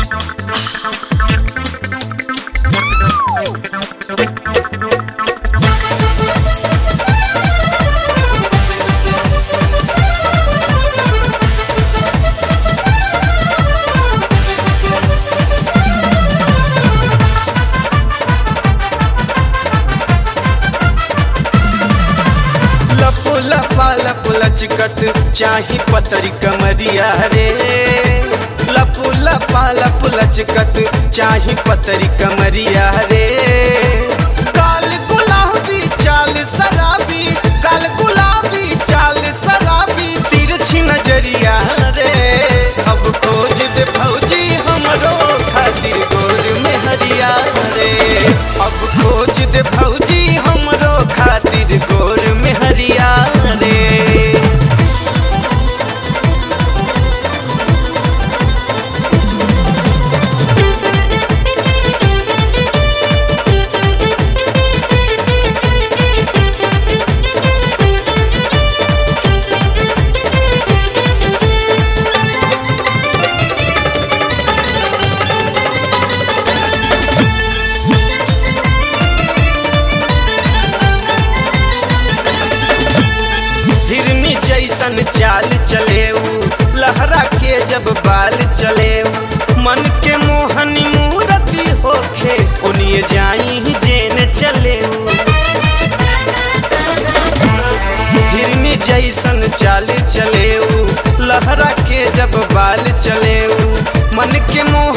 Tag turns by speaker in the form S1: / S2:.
S1: लपो लपा लप लचकत चाही पतरी कमरिया रे लपो लपा लप लचकत चाही पतरी कमरिया रे काल गुलाबी चाल शराबी काल गुलाबी चाल शराबी तिरछी नजरिया रे अब खोज दे भौजी हमरो खातिर गोर में हरिया रे अब खोज दे भौजी हमरो खातिर गोर में हरिया रे हिरनी जैसन चाल चले लहरा के जब बाल चले मन के मोहनी मूरति होखे उनिए जाई जेन चले हिरनी जैसन चाल चले लहरा के जब बाल चले मन के मोह